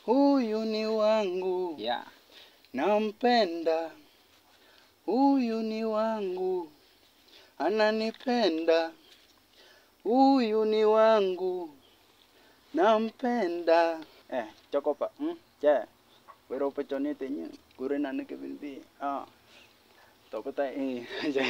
huyu ni wangu, Yeah. nampenda, huyu ni wangu, ananipenda, huyu ni wangu, nampenda. Eh, chokopa, mm, che, wero pechonete nyi, kure nane Kevin B. Ah, topata eh.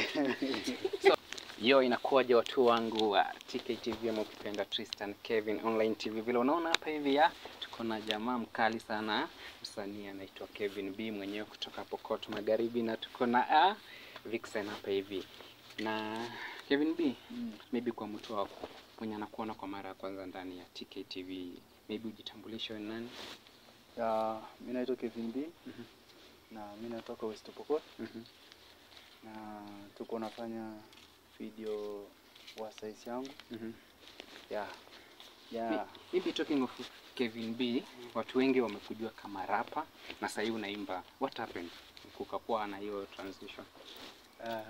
Yo, inakuwaje watu wangu wa TKTV ama ukipenda Tristan Kevin Online TV. Vile unaona hapa hivi ya tuko na jamaa mkali sana, msanii anaitwa Kevin B mwenyewe kutoka Pokot Magharibi, na tuko na ah, Vixen hapa hivi na Kevin B, Mm. maybe kwa mtu wako mwenye anakuona kwa mara ya kwanza ndani ya TKTV, maybe ujitambulishe wewe ni nani? Ya, mi naitwa Kevin B Mhm. na mi natoka West Pokot Mhm. na tuko nafanya video wa size yangu Mhm. ya Mi- ya Maybe talking of Kevin B, watu wengi wamekujua kama rapa na sasa hivi unaimba. What happened? Kukakuwa na hiyo transition. Ah,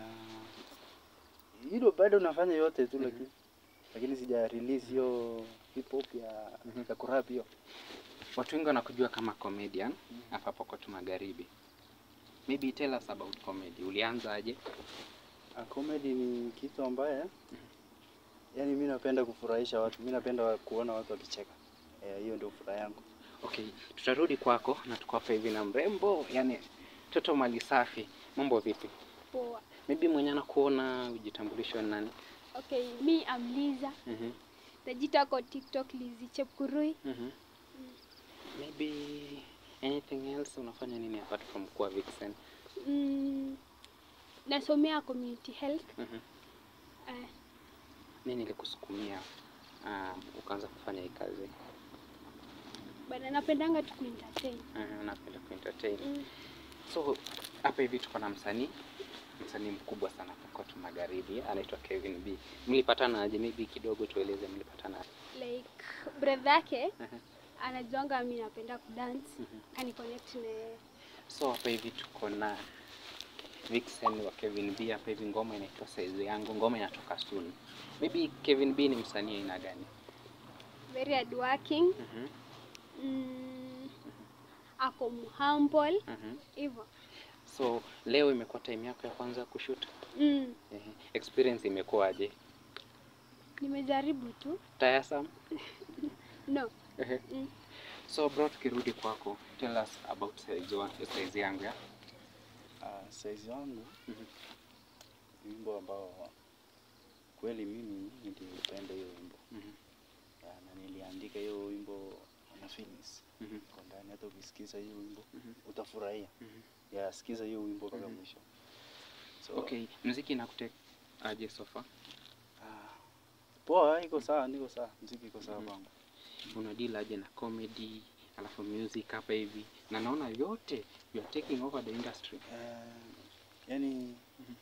hilo bado nafanya yote tu Mhm. lakini lakini sija release hiyo hip hop ya Mhm. ya kurap hiyo. Watu wengi wanakujua kama comedian hapa Pokot Magharibi. Maybe tell us about comedy. Ulianza aje? Ah, comedy ni kitu ambaye yani mi napenda kufurahisha watu, mi napenda wa- kuona watu wakicheka. Eh, hiyo ndio furaha yangu. Okay, tutarudi kwako na tuko hapa hivi na mrembo, yani toto mali safi. Mambo vipi? Poa. Maybe mwenye anakuona ujitambulisho ni nani? Okay, me I'm Liza. Mhm. Najita kwa TikTok Lizzy Chepkurui. Mhm. Maybe anything else unafanya nini apart from kuwa Vixen? Mm, nasomea community health. Mhm. Uh, Nini ilikusukumia um, ukaanza kufanya hii kazi? bana napendanga tu kuentertain. Uh, napenda kuentertain. Mm, So hapa hivi tuko na msanii msanii mkubwa sana Pokot Magharibi anaitwa Kevin B. Mlipatana aje? Maybe kidogo tueleze mlipatana aje? like brother yake Mhm. anajuanga mi napenda kudance. Mhm. Kani connect na So hapa hivi tuko na Vixen wa Kevin B hapa hivi, ngoma inaitwa Size Yangu, ngoma inatoka soon. Maybe Kevin B ni msanii aina gani? very hardworking. Mhm. Mm, ako humble Mhm. hivyo. So leo imekuwa time yako ya kwanza kushoot. Mm, Ehe. Experience imekuwaje? nimejaribu tu. Tiresome? No. Ehe. Mm. So bro, tukirudi kwako, tell us about size, wa- size yangu ya. Ah, size yangu Mhm. ni wimbo ambao kweli mimi nilipenda hiyo wimbo Mhm. Ya, na niliandika hiyo wimbo na feelings Mhm. kwa ndani. Hata ukisikiza hiyo wimbo Mhm. utafurahia. Mhm. Ya, sikiza hiyo wimbo mpaka Mhm. mwisho. So, Okay, muziki inakuteka aje so far? ah, poa, iko sawa, niko sawa, mziki iko sawa Mhm. kwangu. Una deal aje na comedy, alafu music hapa hivi. Na naona yote you are taking over the industry. Eh, yani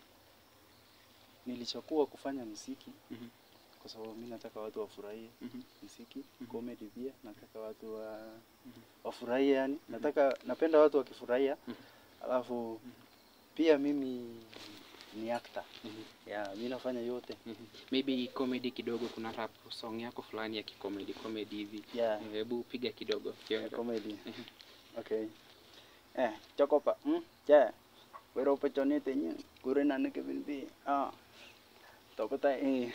nilichagua kufanya mziki Mhm. kwa sababu mi nataka watu wafurahie Mhm. mziki Mhm. comedy pia nataka watu wa, Mhm. wafurahie yani nataka napenda watu wakifurahia Mhm. alafu pia mimi ni actor Mhm. ya mi nafanya yote Mhm. Maybe comedy kidogo, kuna rap song yako fulani ya kikomedi comedy hivi. ya Hebu piga kidogo. kionjo. comedy Mhm. okay eh chokopa mm che wero pechonete nyi kure nane Kevin B ah topata eh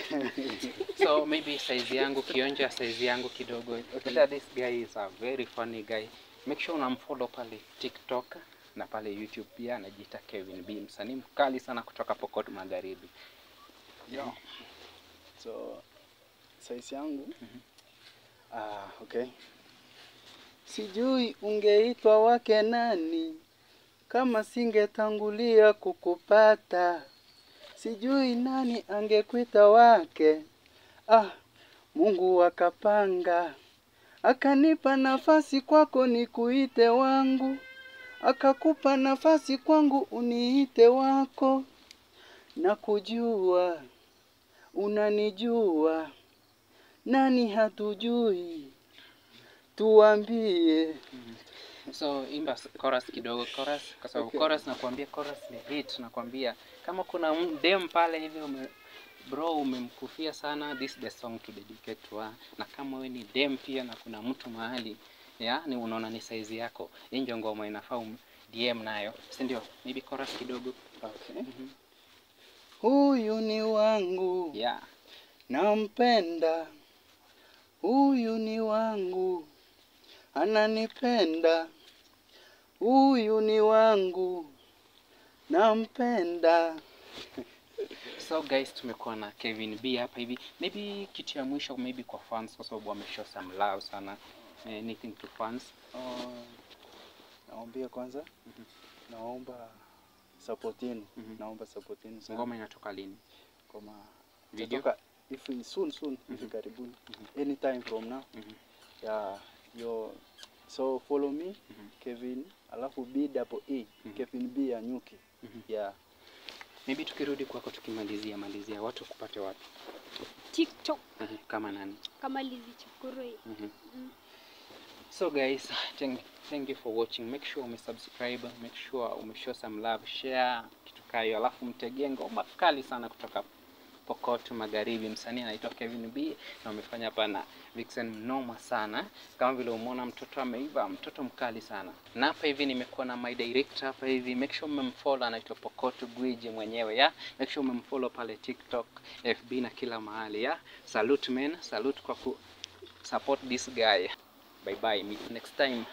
so maybe size yangu kionja size yangu kidogo okay. this guy is a very funny guy make sure unamfollow pale tiktok na pale youtube pia anajiita kevin b msanii mkali sana kutoka pokot magharibi Yeah. So size yangu Mhm. ah, okay. Sijui ungeitwa wake nani kama singetangulia kukupata. Sijui nani angekuita wake. Ah, Mungu akapanga akanipa nafasi kwako nikuite wangu, akakupa nafasi kwangu uniite wako na kujua unanijua, nani hatujui, tuambie. so imba s- chorus kidogo chorus kwa sababu Okay. chorus nakwambia chorus ni hit nakwambia kama kuna m- dem pale hivi ume, bro umemkufia sana this is the song to dedicate to her na kama we ni dem pia na kuna mtu mahali ya ni unaona ni size yako hii ndio ngoma inafaa um DM nayo si ndio maybe chorus kidogo Okay. Mhm. Huyu ni wangu yeah nampenda, huyu ni wangu ananipenda, huyu ni wangu nampenda. So guys, tumekuwa na Kevin B hapa hivi. Maybe kitu ya mwisho maybe kwa fans kwa sababu wameshow some love sana. Anything to fans? Uh, naombia kwanza, Mhm. naomba support yenu, Mhm. naomba support yenu sana. Ngoma inatoka lini? Ngoma Video? itatoka if soon soon, hivi karibuni, anytime from now. Mhm. Yeah, yo so follow me Mhm. Kevin, alafu B double E Mhm. Kevin B ya nyuki. Mhm. Yeah. Maybe tukirudi kwako tukimalizia malizia watu kupate wapi? TikTok Mhm. Kama nani? kama Lizzy Chakuroi. Mhm. Mm. So guys, thank, thank you for watching. Make sure umesubscribe, make sure umeshow some love, share kitu kayo, alafu mtegee ngoma kali sana kutoka Pokot Magharibi. Msanii anaitwa Kevin B na wamefanya hapa na Vixen mnoma sana, kama vile umeona mtoto ameiva, mtoto mkali sana. Na hapa hivi nimekuwa na my director hapa hivi, make sure mmemfollow, anaitwa Pokot Gwiji mwenyewe ya, make sure mmemfollow pale TikTok, FB na kila mahali ya. Salute men, salute kwa ku support this guy. Bye bye, meet next time.